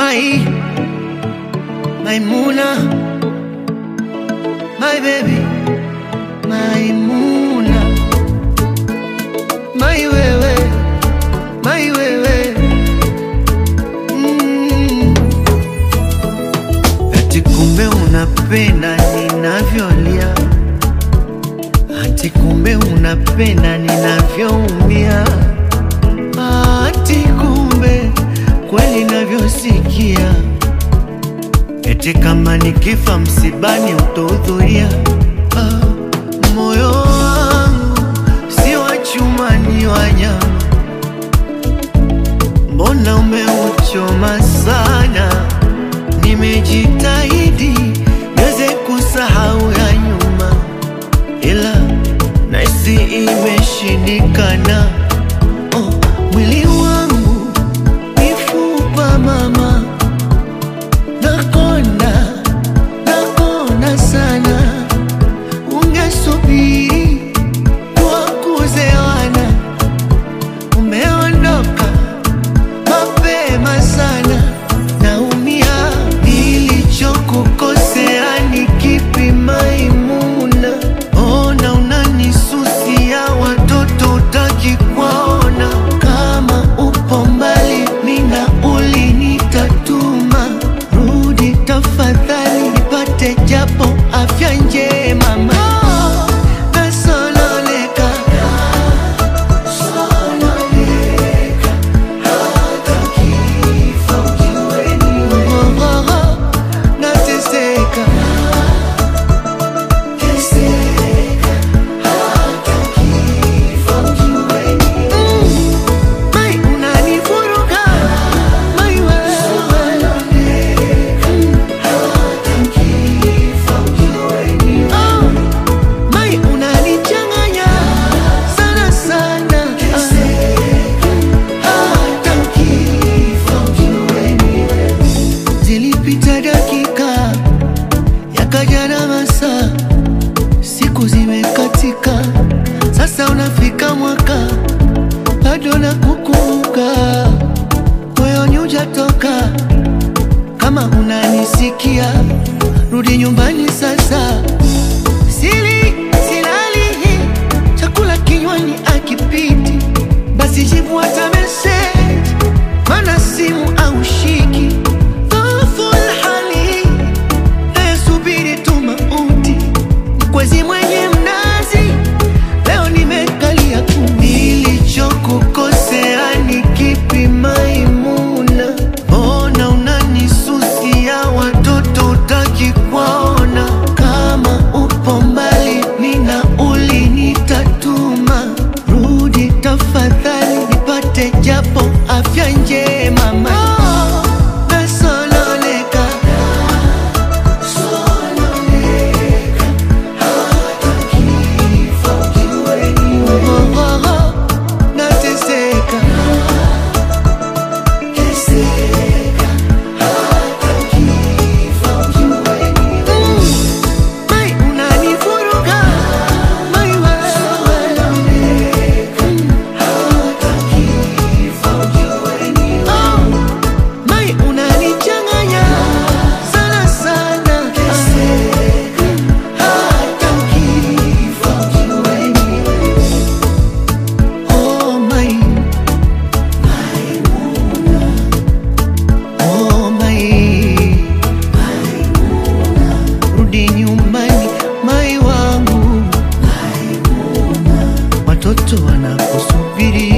My, Maimuna, my baby, Maimuna, my wewe, my wewe. Mm. Ati kumbe unapenda ninavyolia, ati kumbe unapenda ninavyoumia, ati kumbe kweli navyosikia, eti kama nikifa msibani utahudhuria. Ah, moyo wangu si wa chuma, ni wa nyama, mbona umeuchoma sana? Nimejitahidi niweze kusahau ya nyuma, ila nahisi imeshindikana. Oh, mwili wangu mifupa mama, nakonda nakonda sana. Ungesubiri tuwakuze wana, umeondoka mapema sana. Naumia, nilichokukosea ni kipi Maimuna? Ona unanisusia, watoto utaki kuwaona. Kama upo mbali, mina ulinitatuma, rudi tafadhali, nipate japo afya njema. Ma, nasononeka, sononeka, hata kifo kiweni wewe. Nateseka, teseka, hata kifo kiweni wewe. Mai, unanivuruga, mai wewe. Oh, mai, unanichanganya sana sana. Hata Zilipita dakika yakaja na masaa, siku zimekatika, sasa unafika mwaka bado nakukumbuka, moyoni hujatoka. Kama unanisikia, rudi nyumbani sasa. Sili silali, chakula kinywani akipiti, basi jibu hata message, mana simu au shiki. Dhoful hali, nayesubiri tu mauti, mkwezi mwenye mnazi Leo nimekalia tu, nilichokukosea ni kipi Maimuna? Mbona unanisusia, watoto utaki kuwaona? Kama upo mbali, mina ulinitatuma, rudi tafadhali, nipate japo afya njema. Ma, nasononeka, sononeka, hata kifo kiweni wewe. Nateseka, teseka, hata kifo kiweni wewe. Mai, unanivuruga, mai wewe. Oh, mai, unanichanganya sana sana. Hata kifo kiweni Oh, mai, oh, mai, rudi nyumbani, mai wangu, watoto wanakusubiri.